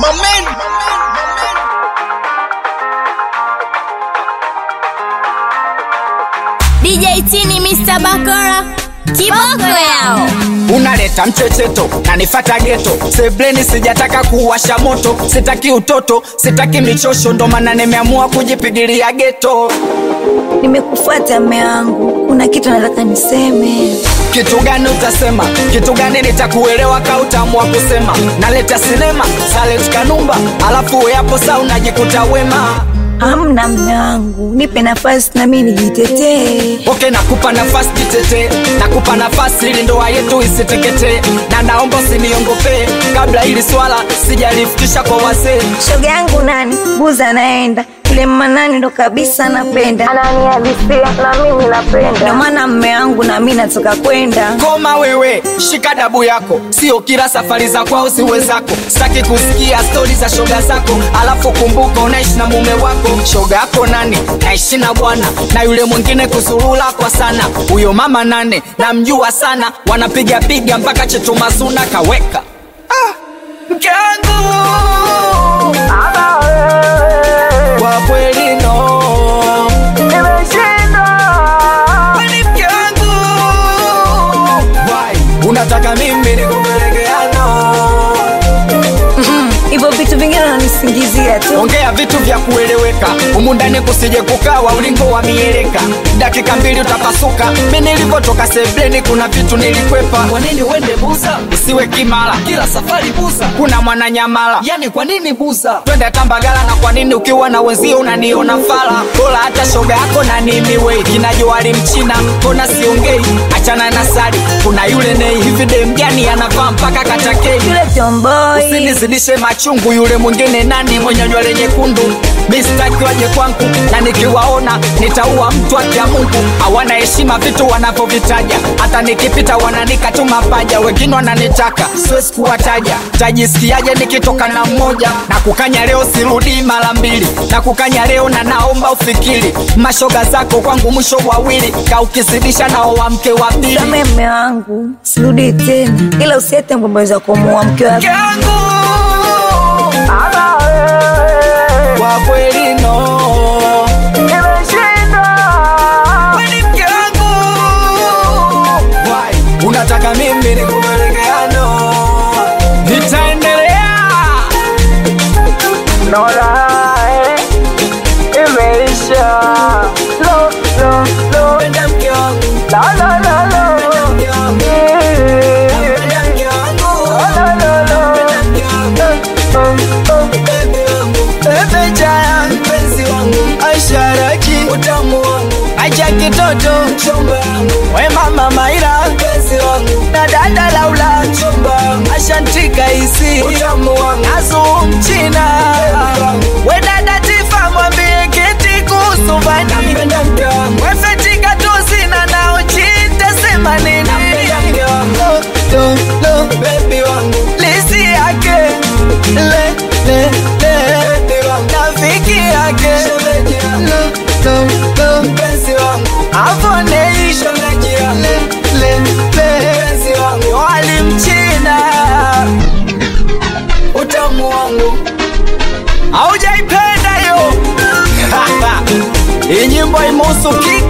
Mamen. DJ Tini Mr. Bakora kiboko yao unaleta mchecheto na nifata geto sebleni sijataka kuwasha moto sitaki utoto sitaki michosho ndo maana nimeamua kujipigilia geto nimekufuata mme wangu kuna kitu nataka niseme kitu gani utasema kitu gani nitakuelewa ka utaamua kusema naleta sinema salet kanumba alafu weapo saa unajikuta wema hamna mme wangu nipe nafasi nami nijitetee okay nakupa nafasi jitetee nakupa nafasi ili ndoa yetu isiteketee na naomba usiniongopee kabla ili swala sijalifikisha kwa wazee shoga yangu nani buza anaenda yule manani ndo kabisa napenda ananihalisia na mimi napenda ndo maana mme wangu na mi natoka kwenda koma wewe shika dabu yako sio kila safari za kwao siwe zako sitaki kusikia stori za shoga zako alafu kumbuka unaishi na mume wako shoga yako nani naishi na bwana na yule mwingine kusurula kwa sana huyo mama nane namjua sana wanapiga piga mpaka chetumasuna kaweka ah, mke wangu kwa kweli no Kwani mke wangu Why? unataka mimi nikupelekeano hivyo vitu vingine unanisingizia tu ongea vitu vya kueleweka humu ndani kusije kukawa ulingo wa mieleka dakika mbili utapasuka mi nilivyotoka sebleni kuna vitu nilikwepa kwa nini uende buza usiwe kimala kila safari buza kuna mwananyamala yani kwa nini buza twende tambagala na kwa nini ukiwa na wenzio unaniona fala bora hata shoga yako na nimiwei kinajoali mchina kona siongei achana na sali kuna yule nei hivi demjani anavaa mpaka katakei yule tomboi usinizidishe machungu yule mwingine nani mwenye nywele nyekundu mistaki waje kwangu na nikiwaona nitaua mtu akia mungu hawana heshima vitu wanavyovitaja hata nikipita wananika tu mapaja wengine wananitaka siwezi kuwataja tajisikiaje nikitoka na mmoja na kukanya leo sirudi mara mbili na kukanya leo na naomba ufikiri mashoga zako kwangu mwisho wawili ka ukizidisha nao wa mke wa pili same mme wangu sirudi tena ila usiete mbombo za kumuua mke wako yangu kwa kweli no Kwani mke wangu Why? unataka mimi nikupelekeano nitaendelea Penda mke wangu Penda mke wangu Penda mke wangu Penda mke wangu Bebe wangu Bebe jaya mpenzi wangu Asharaki utamu wangu Acha kitoto mchumba wangu We mama Maira mpenzi wangu Na dada Laula mchumba wangu Ashantika isi utamu wangu Azu mchina We dada Tifa mwambie kiti kuhusu vani Napenda mke wangu We fetika tuzina na uchita sema nini Napenda mke wangu Lo, lo, baby wangu Lisi yake Le, le, le Nafiki yake Lo, lo, lo Mpenzi wangu Avoneisha Le, le, le Mpenzi wangu Wali mchina Utamu wangu Haujaipenda yo Hii nyimbo imuhusu kiki